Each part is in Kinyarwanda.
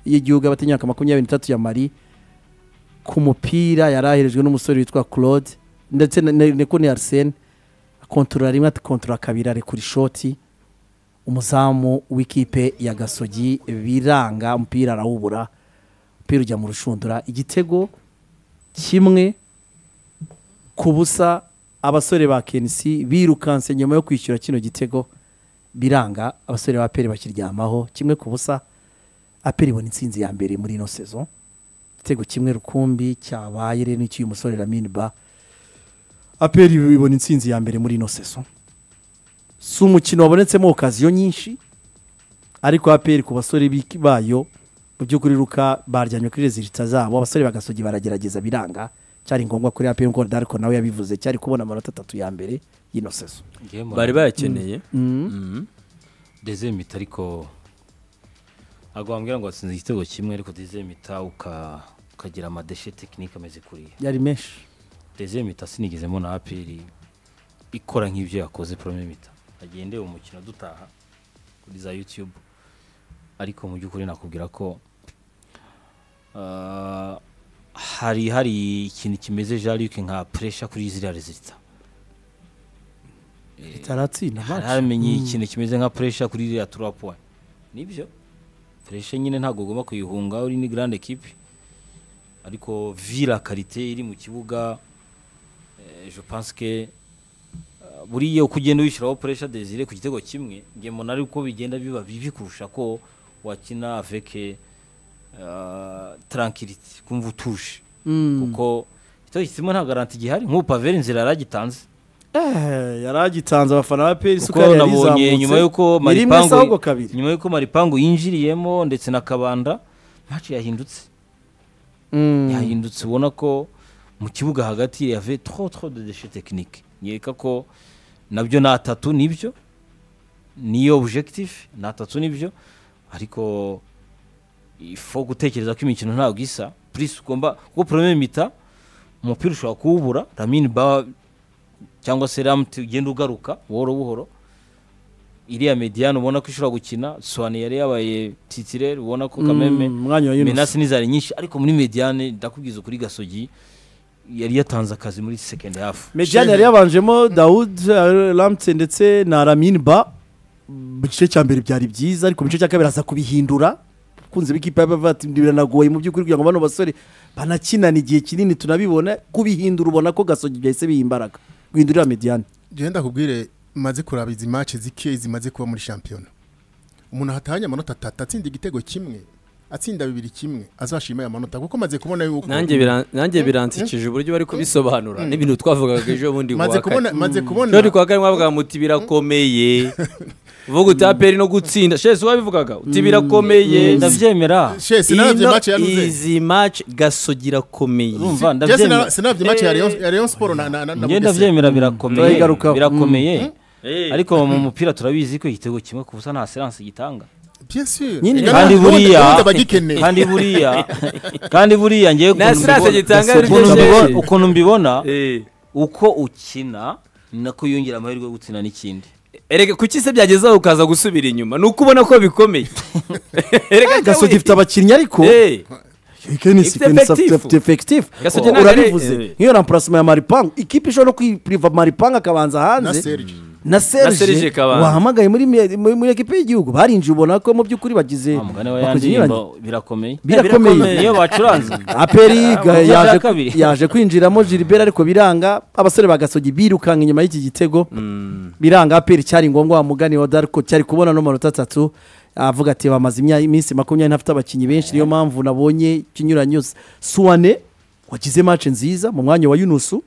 y'igihugu y'abatinyaka makumyabiri n'itatu ya mari ku mupira yari aherejwe n'umusore witwa claude ndetse na- na- niko ni arisene akontorora rimwe akontorora kabiri arekura ishoti umuzamu w'ikipe ya gasogi biranga umupira arawubura umupira ujya mu rushundura igitego kimwe ku busa abasore ba kenisi birukanse nyuma yo kwishyura kino gitego biranga abasore ba peri bakiryamaho kimwe ku busa aperi ibona intsinzi ya mbere muri ino sezo igitego kimwe rukumbi cyabaye rero n'icy'uyu musore Lamine ba aperi ibona intsinzi ya mbere muri ino sezo si umukino wabonetsemo okaziyo nyinshi ariko aperi ku basore biki- bayo mu by'ukuri ruka baryamye kuri rezilita zabo abasore bagasogi baragerageza biranga cyari ngombwa kuri aperi nk'uko dariko nawe yabivuze cyari kubona amanota atatu ya mbere y'ino sezo bari bayakeneye dezemita ariko ntabwo wambwira ngo watsinze igitego kimwe ariko dezemita ukagira amadeshe tekinike ameze kuriya yari menshi dezemita sinigezemo na aperi ikora nk'ibyo yakoze promemita agendeye umukino dutaha kuri za yutube ariko mu by'ukuri nakubwira ko ah, hari hari ikintu kimeze jaluke nka puresha kuri ziriya rezilita itaratsinda hari match. hamenye ikintu kimeze nka puresha kuri iriya turapu puwa nibyo puresha nyine ntabwo ugomba kuyihunga uri ni garande ekipi ariko vira karite iri mu kibuga eh, je pense que eh, buriya uko ugenda wishyiraho puresha desire ku gitego kimwe nge mbona ari uko bigenda biba bibi kurusha ko wakina avec uh, tranquillity kumva utuje Mm. kuko igitego kimwe nta garanti gihari nk'ubu paveri inzira yaragitanze Eh, yari agitanze abafana ba peri kuko isuka yari nabonye izamutse nyuma y'uko ni rimwe se ahubwo maripangu kabiri nyuma y'uko maripangu yinjiriyemo ndetse na kabanda maci yahindutse Mm. yahindutse ubona ko mu kibuga hagati yave tro tro de deshe tekinike nyereka ko nabyo ni atatu nibyo niyo objectif ni atatu nibyo ariko ifo gutekereza ko imikino ntabwo isa purisi ugomba kuko porome mita umupira ushobora kuwubura ramini ba cyangwa se ramuti ugenda ugaruka buhoro buhoro iriya mediyani ubona ko ishobora gukina soani yari yabaye titirere ubona ko kameme Mm, umwanya wa menasi yunusi n'izari nyinshi ariko muri mediyane ndakubwiza ukuri gasogi yari yatanze akazi muri second half mediyani yari yabanjemo dawud ramutse ndetse na ramin ba mu gice cya mbere byari byiza ariko mu gice cya kabiri aza kubihindura kunze b'ikipe y'abava ati biranagoye mu by'ukuri kugira ngo bano basore banakinana igihe kinini tunabibona kubihindura ubona ko gasogi byahise biha imbaraga guhindurira mediyani genda kubwire maze kuraba izi mace zike zimaze kuba muri shampiyona umuntu hatahanye amanota atatu atsinda igitego kimwe atsinda bibiri kimwe azashima aya manota kuko maze kubona yuko nanjye biran- nanjye biransikije uburyo bari kubisobanura n'ibintu twavugaga ejo bundi maze kuwa kane kubona maze kubona ejo kuwa kane mwavuga muti birakomeye uvuga uti aperi no gutsinda shesi wabivugaga uti birakomeye ndabyemera shesi naravye Ino- mace yaruze izi match gasogira komeye urumva Jesse na- ndabyemera sinavye mace ya Rayon- ya Rayon Sport na na na na njye Bugesera. ndabyemera birakomeye Turayigarukaho. birakomeye ariko ariko mu mupira turabizi ko igitego kimwe ku busa nta seranse gitanga Bien sûr. Nyine Ega kandi n'ubundi- buriya- ubundi bagikeneye kandi buriya kandi buriya ngewe Nta ukuntu silence mbibona- gitanga ari ukuntu byo mbibona- sheri. ukuntu mbibona uko ukina ni nako yongera amahirwe yo gutsinda n'ikindi erega kuki se byagezaho ukaza gusubira inyuma ni uko ubona ko bikomeye erega gasogi ifite abakinnyi ariko Eh, kenisi Ifite effective. afite efekitifu Gasogi ntabwo ari- urabivuze eh. nk'iyo ramparasima ya maripangu ikipe ishobora no kwipuriva maripangu akabanza na hanze Serge na serge Serge Kabanza. wahamagaye muri me- muri muri ekipe y'igihugu barinjiye ubona ko mu by'ukuri bagize wa mugani wa ya bakoze inyuranye. ndirimbo birakomeye birakomeye niyo bacuranze aperi ga- Ubwo yaje- bya kabiri. yaje kwinjiramo gilbert ariko biranga abasore ba gasogi birukanka inyuma y'iki gitego biranga aperi cyari ngombwa wa mugani wa dariko cyari kubona no manota atatu avuga ati bamaze imya- iminsi makumyabiri ntafite abakinnyi benshi niyo mpamvu nabonye ikinyuranye yose suwane wagize mace nziza mu mwanya wa yunusu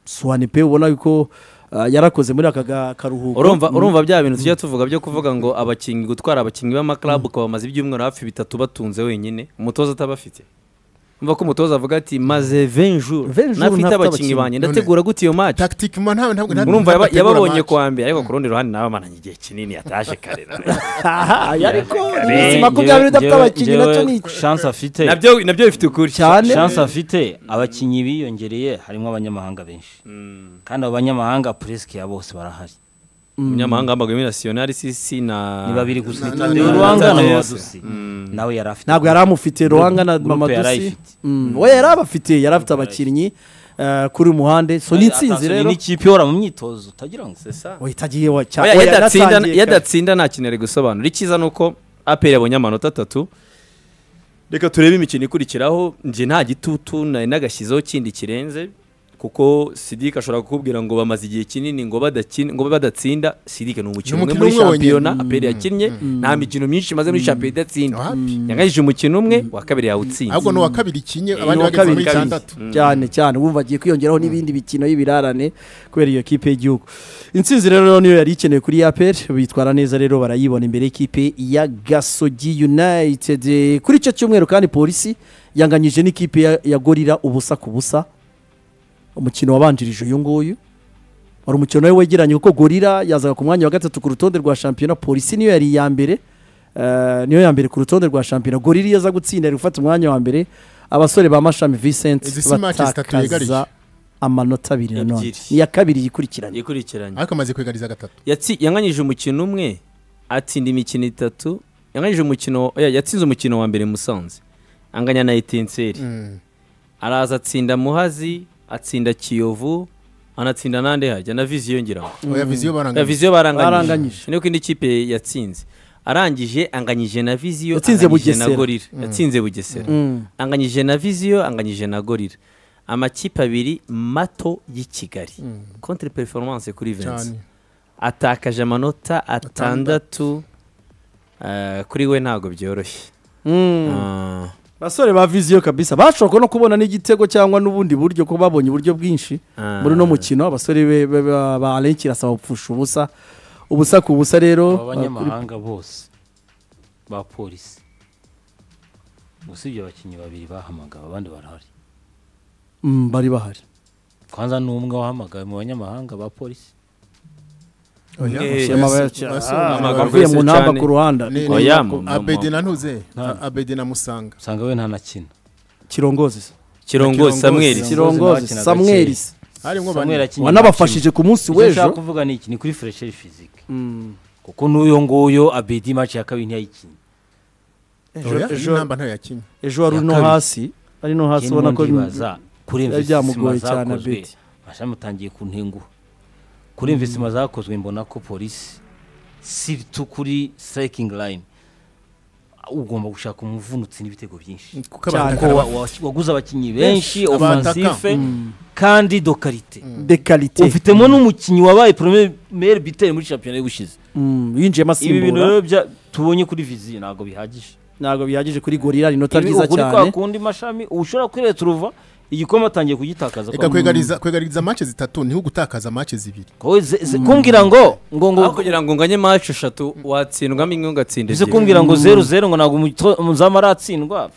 suwane pe ubona ko ah, yarakoze muri aka ga- karuhuko urumva urumva bya bintu tujya tuvuga byo kuvuga ngo abakinnyi gutwara abakinnyi b'amaklabu ukaba bamaze ibyumweru hafi bitatu batunze wenyine umutoza atabafite umva ko umutoza avuga ati maze 20 jours 20 jours nafite ntafite abakinnyi abakinnyi." banjye ndategura gute iyo match tactiquement nta ntabwo nta- murumva yaba- ntabategura yababonye match. kwa mbere ariko ku rundi ruhande nabamananye igihe kinini yataje kare Aha, ariko Njyewe- iminsi makumyabiri idafite njyewe- abakinnyi nacyo ni njyewe chance afite nabyo nabyo bifite ukuri cyane chance afite abakinnyi biyongereye harimo abanyamahanga benshi Mm. kandi abo banyamahanga puresike ya bose barahari umunyamahanga w'amaguru nasiyonari sisi na ni babiri gusa Na- Tadeo na- na- Ruanga na- na na- Madusi Mm. nawe yari afite ntabwo yari amufite ruhanga na Groupe yari mamadusi ayifite. Mm, we yari abafite yari afite abakinnyi eh, kuri muhande so n'itsinzi Atatu rero n'ikipe ihora mu myitozo utagira ngo wahitagiye wa Oya, yadatsinda yadatsinda nta kintu ari gusobanura icyiza ni uko aperi yabonye amanota atatu reka turebe imikino ikurikiraho nje nta gitutu nari nagashyizeho kindi kirenze kuko sidike ashobora kukubwira ngo bamaze igihe kinini ngo badakina ngo badatsinda sidike ni umukino Ni umwe umukino muri umwe wonyine. shampiyona Mm. aperi yakinnye nta mikino myinshi imaze muri shampiyona idatsinda Wapi? yanganyije umukino umwe wa kabiri yawutsinze ahubwo ni uwa kabiri kinye abandi uwa bageze muri kabiri. itandatu cyane cyane wumva agiye kwiyongeraho n'ibindi bikino y'ibirarane kubera iyo kipe y'igihugu intsinzi rero niyo yari ikeneye kuri yapel bitwara neza rero barayibona imbere y'ikipe ya gasogi united kuri icyo cyumweru kandi polisi yanganyije n'ikipe ya- ya gorira ubusa ku busa umukino wabanjirije uyu nguyu wari umukino nawe wegeranye kuko gorira yazaga ku mwanya wa gatatu ku rutonde rwa shampiyona polisi niyo yari iya mbere eh, niyo ya mbere ku rutonde rwa shampiyona gorira iyo aza gutsinda ari gufata umwanya wa mbere abasore ba mashami Izi Vincent si match zitatu yegariye. batakaza amanota abiri nanone Ebyiri. ni iya kabiri yikurikiranye ikurikiranye ariko amaze kwegariza gatatu Yatsi- yanganyije umukino umwe atsinda imikino itatu yanganyije umukino oya, yatsinze umukino wa mbere musanze anganya na etenseri Mm. araza atsinda muhazi atsinda kiyovu anatsinda n'andi hajya na viziyo ngira ngo oya viziyo na baranganya viziyo Baranganyije. baranganyije niko indi kipe yatsinze arangije anganyije na viziyo Yatsinze anganyije na Bugesera. gorira yatsinze bugesera Mm. anganyije na viziyo anganyije na gorira amakipe abiri mato y'i kigali contre performance kuri cyane vensi atakaje amanota atandatu eh, kuri we ntabwo byoroshye Mm. Ah, basore ba viziyo kabisa bashoboka no kubona n'igitego cyangwa n'ubundi buryo kuko babonye uburyo bwinshi Ah. muri uno mukino abasore be- be- ba- ba arenki irasaba gupfusha ubusa ubusa ku busa rero abanyamahanga bose ba polisi usibye abakinnyi babiri bahamagawe abandi barahari Mm, bari bahari kwanza ni umwe wahamagawe mu banyamahanga ba polisi oya Eh, Messi- amabara- Messi- Ah, amaguru. avuye mu rwose ntamba cyane. ku ruhanda Ni- Oya, ni- mu- mu- abedi na ntuze Nta- abedi na musanga usanga we ntanakina kirongozi se. kirongozi Kirongozi. samweli Kirongozi. kirongozi n'abakinaga samweri kera. se. harimo Samuel bane akinye wanabafashije ku munsi Icyo nshaka w'ejo kuvuga ni iki ni kuri furesheri fizike Mm. kuko n'uyo nguyo abedi maci ya kabiri ntiyayikinnye Ejo- oya ejo- inamba ntayo yakinye ejo wari Ya no kabiri. hasi ari no hasi ubona ko ndibaza kuri byari investisima byamugoye cyane zakozwe Abedi. mashami utangiye kuntenguha kuri investisima zakozwe mbona ko polisi siritu kuri sitarayikingi layini ugomba gushaka umuvunutsi n'ibitego byinshi kuko Cyane. abantu ko wa- wa- waguze abakinnyi benshi Benshi, ofansife kandi dokarite de karite ufitemo n'umukinnyi wabaye poromeri biteri muri shampiyona y'ubushize yinjiyemo ibi bintu asimbura rero bya- tubonye kuri viziyo ntabwo bihagije ntabwo bihagije kuri gorira ni inota Ibi ryiza ukuri cyane kwa kundi mashami ushobora kwireta uruva igikoma atangiye kugitakaza reka kwegariza kwegariza match zitatu niho gutakaza match zibiri Wowe ze- ze- kumbwira ngo ngo ngo aho kugira ngo nganye maci eshatu watsindwamo imwe ugatsinda bize ebyiri kumbwira ngo zeru zeru ngo ntabwo umuto- umuzamu aratsindwa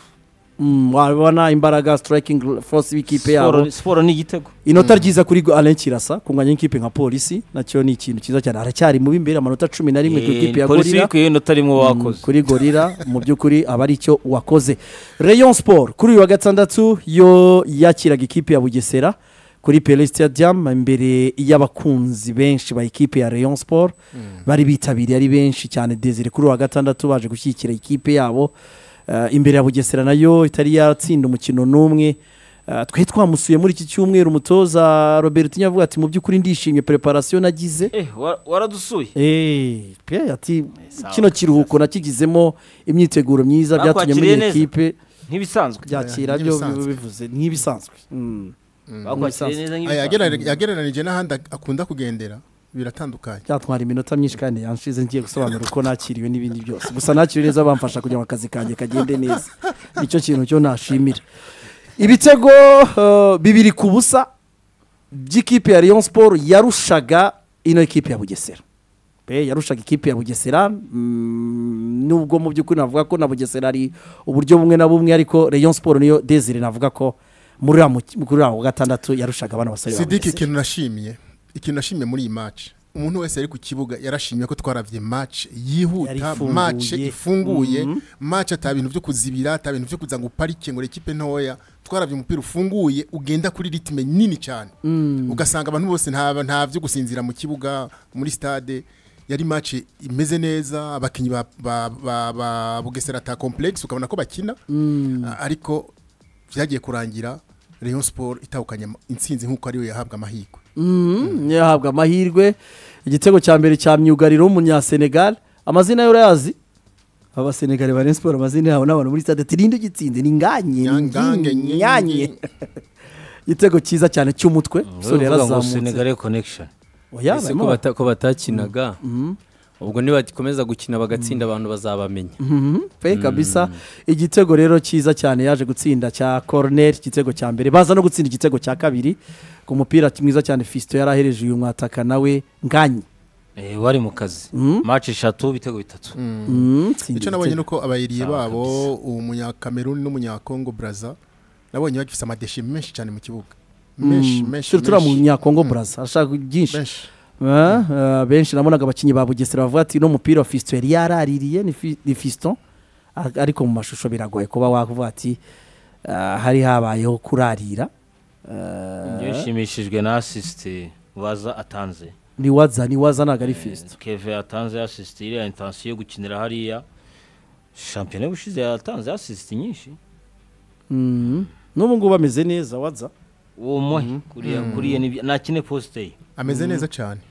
Mm, wabona imbaraga striking force y'ikipe yabo Siporo- siporo ni igitego inota ryiza kuri Alain Kirasa kunganya n'ikipe nka polisi nacyo ni ikintu cyiza cyane aracyari mubi imbere amanota cumi na rimwe ku ikipe ya polisi gorira ikwiye inota rimwe wakoze kuri gorira mu by'ukuri aba ari cyo wakoze rayon sport kuri uyu wa gatandatu yo yakiraga ikipe ya bugesera kuri pele stadium imbere y'abakunzi benshi ba ikipe ya rayon sport bari bitabiriye ari benshi cyane desire kuri uyu wa gatandatu baje gushyigikira ikipe yabo Eh, imbere ya bugesera nayo itari yatsinda umukino n'umwe Eh, twari twamusuye muri iki cyumweru umutoza robert nyavuga ati mu by'ukuri ndishimye preparation nagize eh wa- waradusuye Eh, pe ati sawa. kino kiruhuko nakigizemo imyiteguro myiza byatumye Bakwakiriye menya neza. ikipe ntibisanzwe byakira byo Nk'ibisanzwe. bivuze nk'ibisanzwe Mm. bakwakiriye neza Aya, nk'ibisanzwe yagererani- yagereranije n'ahandi akunda kugendera biratandukanye byatwara iminota myinshi kandi yanshize ngiye gusobanura uko nakiriwe n'ibindi byose gusa nakiriwe neza bamfasha kugira ngo akazi kanjye kagende neza nicyo kintu cyo nashimira ibitego eh, bibiri ku busa by'ikipe ya Rayon Sport yarushaga ino ekipe ya Bugesera pe yarushaga ikipe ya Bugesera mm, nubwo mu by'ukuri navuga ko na Bugesera ari uburyo bumwe na bumwe ariko Rayon Sport niyo Desire navuga ko muri uriya mu- muri uriya wa gatandatu yarushaga abana basore ba sidiki Bugesera ikintu nashimiye ikintu nashimiye muri iyi match umuntu wese ari ku kibuga yarashimye ko twarabye match Yari yihuta ifunguye. match ifunguye match ata bintu byo kuzibira ata bintu byo kuza ngo uparike ngo ekipe ntoya twarabye umupira ufunguye ugenda kuri ritme nini cyane ugasanga abantu bose nta nta byo gusinzira mu kibuga muri stade yari match imeze neza abakinnyi ba ba ba ba Bugesera ta complex ukabona ko bakina A- ariko byagiye kurangira Rayon Sport itahukanye ama- intsinzi nk'uko ariwe yahabwa amahirwe Mhm, yahabwa amahirwe igitego cya mbere cya myugariro w'umunyasenegal amazina yo urayazi abasenegale ba Rayon Sport amazina yabo n'abantu muri stade tirinde gitsinze ni nganye ni Nyangange, Ngingi, Ngingi. nyanye igitego cyiza cyane cy'umutwe Uvuga umusore ngo yarazamutse Senegal connection Oya, Ese barimo ko bata- ko batakinaga ubwo nibakomeza gukina bagatsinda abantu bazabamenya Mhm, pe kabisa igitego rero cyiza cyane yaje gutsinda cya koroneri igitego cya mbere baza no gutsinda igitego cya kabiri ku mupira mwiza cyane fisito yari ahereje uyu mwataka nawe nganyi Eh, wari mu kazi Mhm. match eshatu bitego bitatu Mhm, tsinda icyo nabonye ni igitego. uko abayiriye Sawa babo umunyacameroon n'umunyakongo braza nabonye bagifite amadeshe menshi cyane mu kibuga menshi Mm, menshi turi turiya mu menshi. nyakongo buraza arashaka byinshi menshi Ah, ah, benshi nabonaga abakinnyi ba bugesera bavuga ati uno mupira wa fisito yari yaraririye ni fi- ni fisito a- ariko mu mashusho biragoye kuba wavuga ati ah, hari habayeho kurarira Ah, njyewe nshimishijwe na assist waza atanze ni waza ni waza ntabwo ari fisito keve yatanze assist iriya intensiyo yo gukinira hariya shampiyona y'ubushize yatanze assist nyinshi Mhm. n'ubu ngubu ameze neza waza uwo muhe kuriya kuriya ni- nta kine posite ye ameze neza cyane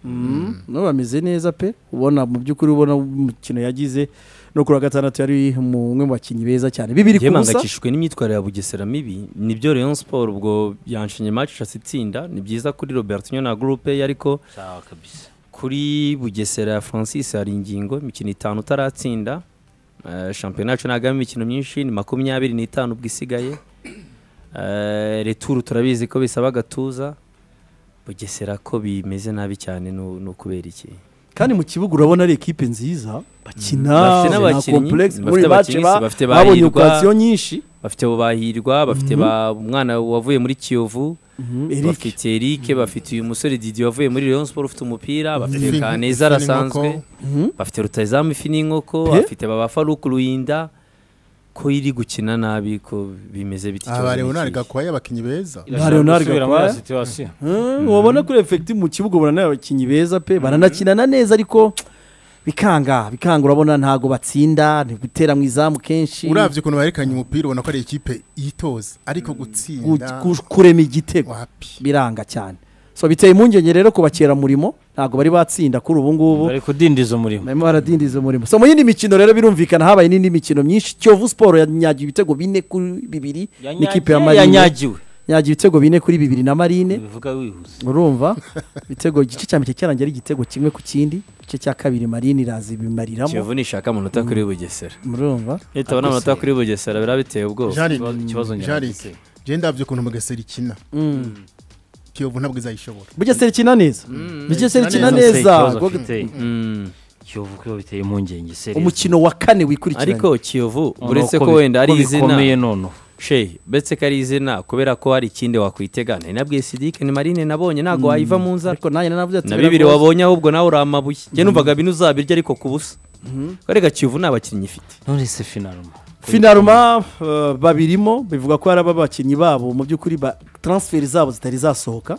n'ubu ameze neza pe ubona mu by'ukuri ubona umukino yagize no kuri wa gatandatu yari umwe mu bakinnyi beza cyane bibiri ku njyewe busa mpangayikishijwe n'imyitwarire ya bugesera mibi nibyo Rayon Sport ubwo yanshinye match ashaka itsinda ni byiza kuri Robertinho na groupe ye ariko sawa kabisa kuri bugesera ya francis hari ingingo imikino itanu utaratsinda Eh, shampiyona yacu ntabwo ari imikino myinshi ni makumyabiri n'itanu ubwo isigaye Eh, returu turabizi ko bisaba agatuza bugesera ko bimeze nabi cyane ni ni ukubera iki kandi mu kibuga urabona ari ekipe nziza bakina Bafite nta n'abakinnyi, complex bafite muri match abakinnyi, ba- bafite babonye bahirwa. okasiyo nyinshi bafite bahirwa bafite ba- umwana wavuye muri kiyovu bafite eric bafite uyu musore didi wavuye muri Rayon Sport ufite umupira bafite Ifi- kaneza ifi arasanzwe n'inkoko. bafite rutayizamu ifi n'inkoko Pe. bafite baba faruku ruyinda ko iri gukina nabi ko bimeze biti aha ba leonard ikibazo gakwaya abakinnyi beza Nta Leonard Irashobora gusubira muri Gakwaya. ya situation. Mhm, wabona kuri efekiti mu kibuga ubona ni abakinnyi beza pe baranakinana neza ariko bikanga bikanga urabona ntabwo batsinda ni gutera mu izamu kenshi urabye ukuntu bahererekanya umupira ubona ko ari ikipe yitoza ariko gu- gutsinda gu- kurema igitego wapi biranga cyane so biteye impungenge rero kubakera murimo ntabwo bari batsinda kuri ubu ngubu bari kudindiza umurimo barimo baradindiza umurimo so mu yindi mikino rero birumvikana habaye n'indi mikino myinshi kiyovu siporo yanyagiye ibitego bine kuri bibiri n'ikipe ya marine yanyagiwe yanyagiye ibitego bine kuri bibiri na marine bivuga wihuse urumva ibitego igice cya mbere cyarangiye ari igitego kimwe ku kindi igice cya kabiri marine iraza ibimariramo kiyovu nishaka amanota kuri bugesera murumva iyo tubona amanota kuri bugesera biba biteye ubwoba Jean- ikibazo- ikibazo ngira Jean- giteye. Jean ndabyo ukuntu mugesera ikina kiyovu ntabwo izayishobora bugesera ikina neza bugesera ikina ikina Ikibazo neza Gwa- afite, Mm. Kiyovu ko biteye impungenge seriye umukino wa kane wikurikiranye ariko kiyovu Noneho uretse ko bi- wenda ari ko bikomeye izina noneho she uretse ko ari izina kubera ko hari ikindi wakwitega nari nabwiye sidike ni marine nabonye ntabwo wayiva mu nzara ariko nanjye nanavuze ati na bibiri biragoye. wabonye ahubwo nawe uri amabuye njye numvaga bino uzabirya ariko ku busa arega kiyovu nta bakinnyi ifite none se finaloma finaruma uh, babirimo bivuga ko hari abakinnyi babo mu by'ukuri ba transferi zabo zitari zasohoka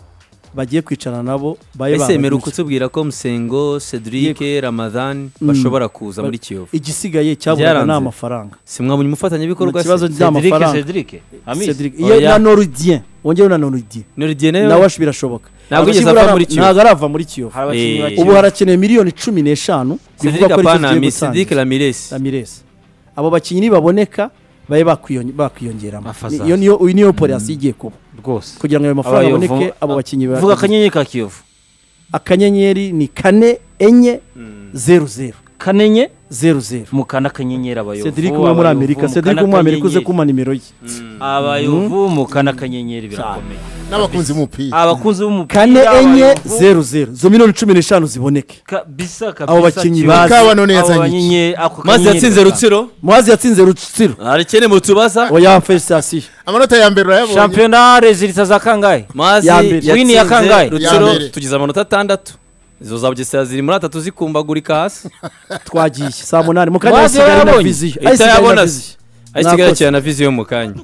bagiye kwicarana nabo baye ese babaguze. meruka utubwira ko musengo cedric ramadhan bashobora kuza muri kiyovu igisigaye cyaburaga ni Byaranze. amafaranga simwamenya umufatanyabikorwa Mu kibazo se? cedric amafaranga. cedric amizi Cedric- iyo Oya. na norudien wongeyeho na norudien Noridien nawe- nawe birashoboka Ntabwo yigeze Akibura ava muri ara- Kiyovu. ntabwo arava muri kiyovu hari abakinnyi Eh, bakiri ubu harakenewe miliyoni cumi n'eshanu Cedric apana kigiye mi gutanga. Cedric Ramirez Ramirez. abo bakinnyi nibaboneka babe bakwiyon- bakwiyongeramo Afazaza. Iyo niyo- uyu niyo polasi igiye kuba rwose kugira ngo ayo mafaranga Abayovu- aboneke abo bakinnyi ba- vuga akanyenyeri ka kiyovu akanyenyeri ni kane enye zeru zeru kanenye zeru zeru mukana akanyenyeri abayovu cedric wo muri abayovu, amerika mukana cedric wo muri amerika uze akanyenyeri. kumpa nimero ye abayovu mukana akanyenyeri birakomeye n'abakunzi b'umupira abakunzi b'umupira kane enye abayovu, zeru zeru zo miliyoni cumi n'eshanu ziboneke kabisa kabisa Abo bakinnyi Kiyovu. bazi. Kawa none Abo yazanye iki? banyenyeri- ako mazi kanyenyeri yatsinze gatanu. rutsiro muhazi yatsinze rutsiro harekene mu tubaza oya felicitasiyo amanota ya mbere urayabonye shampiyona rezilita za kangahe mazi Ya mbere. yatsinze Wini ya kangahe? Ya rutsiro mbere. tugize amanota atandatu izo za bugesera ziri muri atatu zikumbagurika hasi twagiye saa munani mu kanya Muhazi hasigaye na yabonye. viziyo Ahita hasigaye na yabona viziyo ahisigaye Mwakoze. yakira na viziyo mu kanya